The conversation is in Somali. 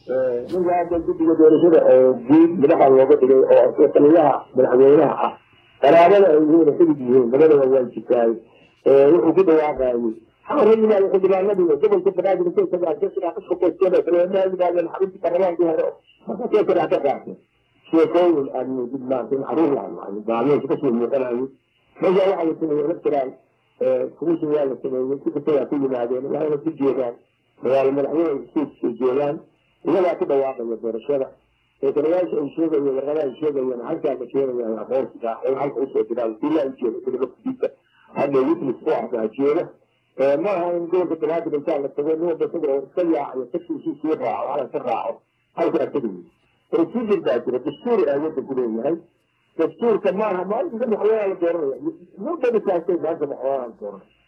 ninka hadda guddiga doorashada oo guud madaxa looga dhigay oo taliyaha madaxweynaha ah qaraabada ay yihiin xidid yihiin labadaba waa jirtaay wuxuu ku dhawaaqayay xamar yimaado xildhibaanadii gobolka banaadir intay tagaan yimaadeen xarunta baarlamaankii hore markaasay kadhax ka qaatay sheekooyin aan muujid maanta in xaruur lahayn kasoo muuqanayo meesha waxaa la sameeyey electoral commission waa la sameeyey si kastayaa ku yimaadeen waxayna ku jeedaan magaalo madaxweyne isku soo jeedaan iyagaa ku dhawaaqaya doorashada eekanayaasha ay sheegayeen warqadaha ay sheegayeen halkaa la keenaya aqoonsiga in halka usoo jiraan sila ay jeeda sida laftiisa hadda witness ku ahdaa jeeda ma aha in gobolka banaadir intaa la tago nin walba isagoo iska yaacayo tagsiisii sii raaco hala ka raaco halkaa tagayi procedure baa jira dastuuri aa wadanku leeyahay dastuurka maaha maalinka madaxweynaha la dooranaya mudda dhisaasay maanta madaxweynaha la dooranaya